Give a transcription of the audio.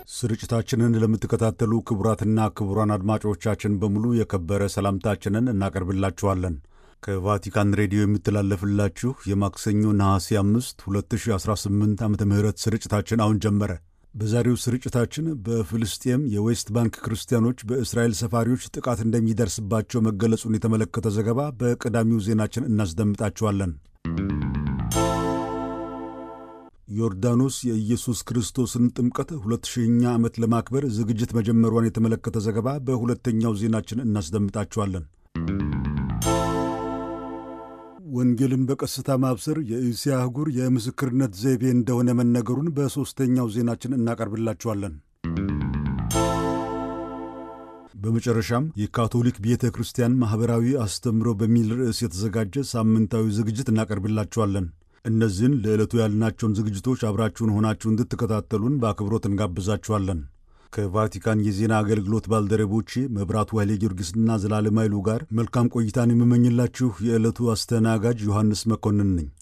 ስርጭታችንን ለምትከታተሉ ክቡራትና ክቡራን አድማጮቻችን በሙሉ የከበረ ሰላምታችንን እናቀርብላችኋለን። ከቫቲካን ሬዲዮ የሚተላለፍላችሁ የማክሰኞ ነሐሴ 5 2018 ዓ ም ስርጭታችን አሁን ጀመረ። በዛሬው ስርጭታችን በፍልስጤም የዌስት ባንክ ክርስቲያኖች በእስራኤል ሰፋሪዎች ጥቃት እንደሚደርስባቸው መገለጹን የተመለከተ ዘገባ በቀዳሚው ዜናችን እናስደምጣችኋለን። ዮርዳኖስ የኢየሱስ ክርስቶስን ጥምቀት ሁለት ሺህኛ ዓመት ለማክበር ዝግጅት መጀመሯን የተመለከተ ዘገባ በሁለተኛው ዜናችን እናስደምጣችኋለን። ወንጌልን በቀስታ ማብሰር የእስያ አህጉር የምስክርነት ዘይቤ እንደሆነ መነገሩን በሦስተኛው ዜናችን እናቀርብላችኋለን። በመጨረሻም የካቶሊክ ቤተ ክርስቲያን ማኅበራዊ አስተምሮ በሚል ርዕስ የተዘጋጀ ሳምንታዊ ዝግጅት እናቀርብላችኋለን። እነዚህን ለዕለቱ ያልናቸውን ዝግጅቶች አብራችሁን ሆናችሁ እንድትከታተሉን በአክብሮት እንጋብዛችኋለን። ከቫቲካን የዜና አገልግሎት ባልደረቦቼ መብራቱ ኃይሌ ጊዮርጊስና ዘላለም ኃይሉ ጋር መልካም ቆይታን የምመኝላችሁ የዕለቱ አስተናጋጅ ዮሐንስ መኮንን ነኝ።